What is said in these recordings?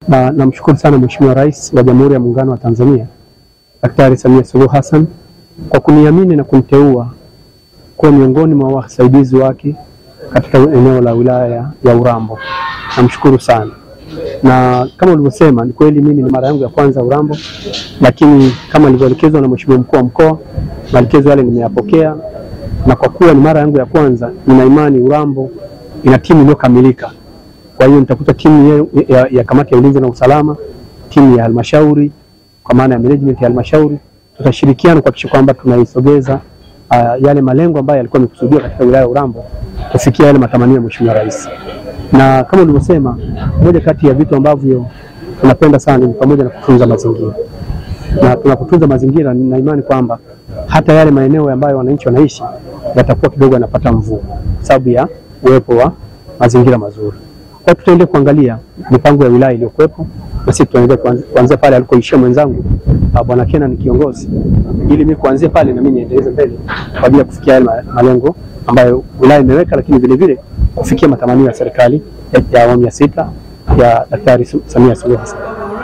Na namshukuru sana Mheshimiwa Rais wa Jamhuri ya Muungano wa Tanzania Daktari Samia Suluhu Hassan kwa kuniamini na kuniteua kuwa miongoni mwa wasaidizi wake katika eneo la wilaya ya Urambo. Namshukuru sana, na kama ulivyosema, ni kweli mimi ni mara yangu ya kwanza Urambo, lakini kama nilivyoelekezwa na Mheshimiwa mkuu wa mkoa, maelekezo yale nimeyapokea, na kwa kuwa ni mara yangu ya kwanza, nina imani Urambo ina timu iliyokamilika. Kwa hiyo nitakuta timu ya, ya, ya kamati ya ulinzi na usalama, timu ya halmashauri kwa maana ya management ya halmashauri, tutashirikiana kuhakikisha kwamba tunaisogeza uh, yale malengo ambayo yalikuwa yamekusudiwa katika wilaya ya Urambo kufikia yale matamanio ya Mheshimiwa Rais. Na kama ulivyosema, moja kati ya vitu ambavyo tunapenda sana ni pamoja na kutunza mazingira, na tunapotunza mazingira, nina imani kwamba hata yale maeneo ambayo wananchi wanaishi yatakuwa kidogo yanapata mvua sababu ya uwepo wa mazingira mazuri. Kwa tutaendelea kuangalia mipango ya wilaya iliyokuwepo na sisi tunaendelea kuanzia pale alikoishia mwenzangu Bwana Kena ni kiongozi, ili mimi kuanzia pale na mimi niendeleze mbele kwa ajili ya kufikia yale malengo ambayo wilaya imeweka, lakini vile vile kufikia matamanio ya serikali ya awamu ya sita ya Daktari Samia Suluhu Hassan.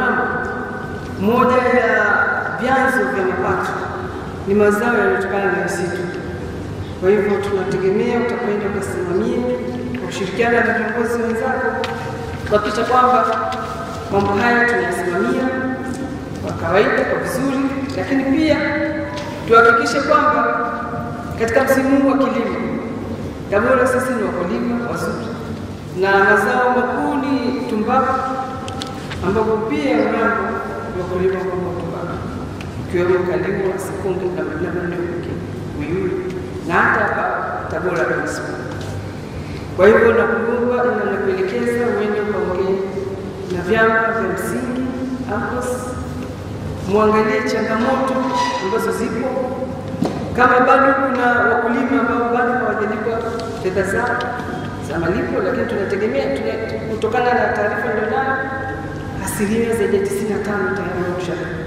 Moja ya vyanzo vya mapato ni mazao yanayotokana na misitu. Kwa hivyo tunategemea utakwenda ukasimamia kwa kushirikiana na viongozi wenzako kuhakikisha kwamba mambo haya tunayasimamia kwa kawaida kwa vizuri, lakini pia tuhakikishe kwamba katika msimu huu wa kilimo Tabora sisi ni wakulima wazuri, na mazao makuu ni tumbaku, ambapo pia Urambo ni wakulima wakubwa wa tumbaku, ikiwemo Kaliua, Sikungu na maeneo mengine Uyui na hata hapa Tabora manispaa. Kwa hivyo nakuomba na nakuelekeza uende ukaongee na vyama vya msingi AMCOS, muangalie changamoto ambazo zipo, kama bado kuna wakulima ambao bado hawajalipwa fedha zao za malipo, lakini tunategemea kutokana na taarifa nilionayo asilimia zaidi ya 95 tayari wameshalipwa.